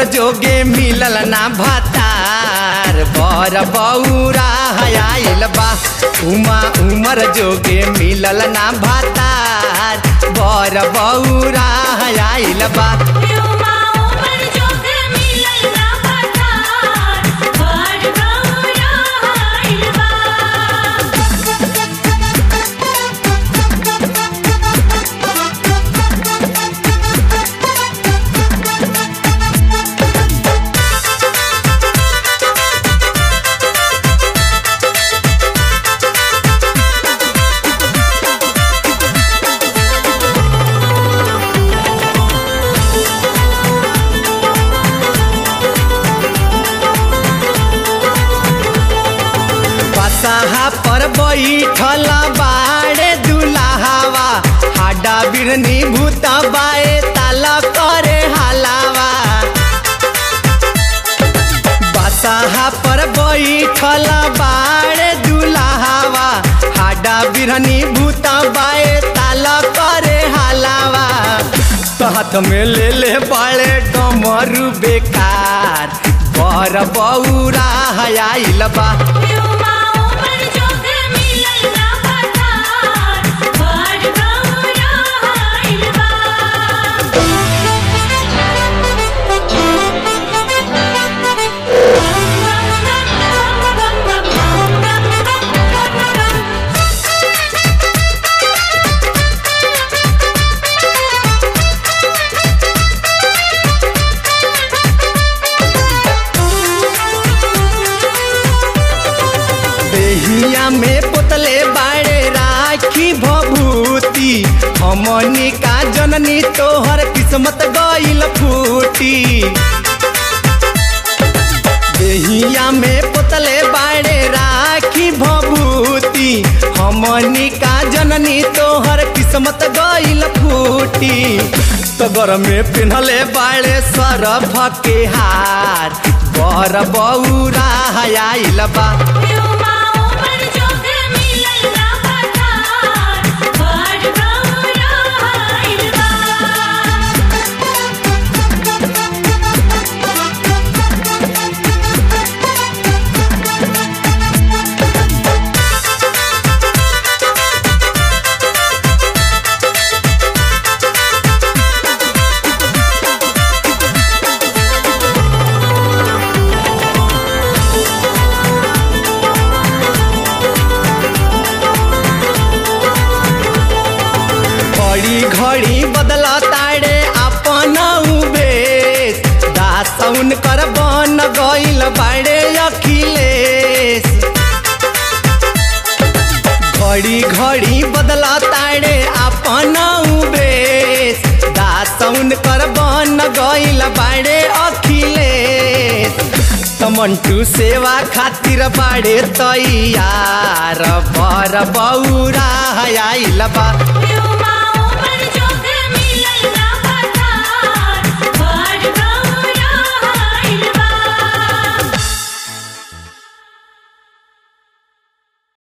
जोगे मिलल ना भातार बर बौरा आइल बा उमा उमर जोगे मिलल ना भातार बर बौरा आइल बा युवा उमर जोग मिलल ना पठार बड़ गौरा आइल बा बसाहा पर बैठल बाड़े दुलाहावा हाडा बिरनी भूत बाए ताला करे हलावा बसाहा पर बैठल बाड़े दुलाहावा हाडा बिरनी भूत बाए ताला करे हलावा तो हाथ में ले ले बाड़े डमरू बेकार बर बौरा आइल बा युवा उमर जोग मिलल ना पठार बड़ गौरा आइल बा देहिया में पोतले बाड़े राखी भभूति हमनी का जननी तोहर किस्मत गइल फूटी देहिया में पोतले बाड़े राखी भभूति हमनी का जननी तोहर किस्मत गइल फूटी तगर में पिन्हले बाड़े सरफ के हार बर बौरा आइल बा युवा उमर जोग मिलल ना पठार बड़ गौरा आइल बा घड़ी घड़ी बदला ताड़े अपन उबेश दासौन कर बन गइल बाड़े अखिलेश घड़ी घड़ी बदला ताड़े अपन उबेश दासौन कर बन गइल बाड़े अखिलेश तमंटू सेवा खातिर बाड़े तैयार बर बौरा आइल बा युवा